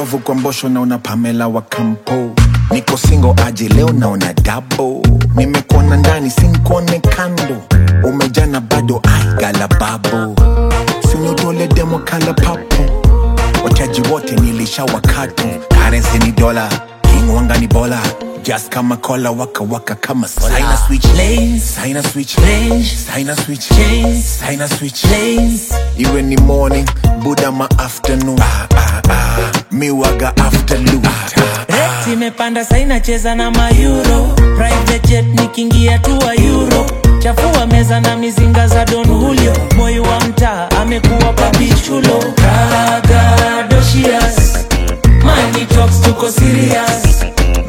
ndovu kwa mbosho naona pamela wa kampo niko singo aje leo naona dabo nimekuona ndani sinkuone kando umejana bado aigala babo sinutole demo kala papo wachaji wote nilisha wakatu karensi ni dola king wanga ni bola just kama kola waka waka kama saina switch Lanes, saina switch range, saina switch chains, saina switch lanes. iwe ni morning buda ma afternoon ah, ah, ah. miwaga afternoon ah, ah. Rate imepanda saina cheza na mayuro private jet nikiingia tu wa euro chafua meza na mizinga za don julio moyo wa mtaa amekuwa papichulo ragadoshias money talks tuko serious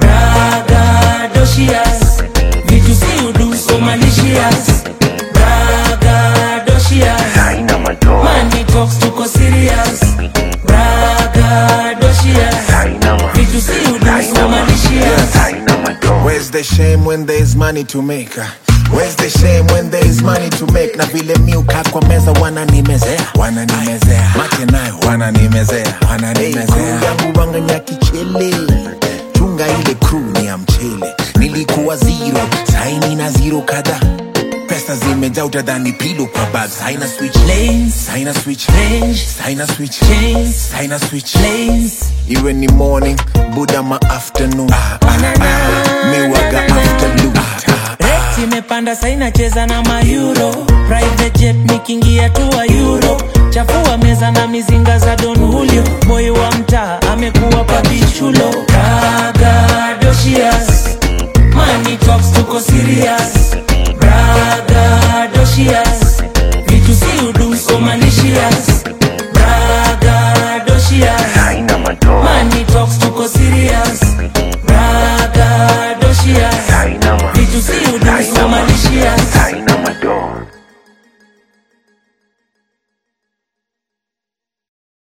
ragadoshias vitu si udu so malicious ragadoshias haina madoa money talks tuko serious ragadoshias haina ma vitu si udu so malicious haina madoa Where's the shame when there's money to make? Where's the shame when there's money to make? Na vile miuka kwa meza wananimezea, wananimezea, mate nayo wananimezea, wananimezea. Hey, yangu wanganya kichele, chunga ile crew ni ya mchele. Nilikuwa zero, saini na zero kadhaa. Pesa zimejaa utadhani pilo kwa bag. Saina switch lanes saina switch range saina switch chains saina switch lanes iwe ni morning buda ma afternoon ah, ah, ah. miwaga afternoon ah, ah, ah. Rate imepanda saina cheza na mayuro private jet nikiingia tu wa euro chafua meza na mizinga za don julio moyo wa mtaa amekuwa papichulo ragadoshias money talks tuko serious ragadoshias vitu si udu so malicious ragadoshias haina madoa money talks tuko serious ragadoshias haina ma vitu si udu so malicious haina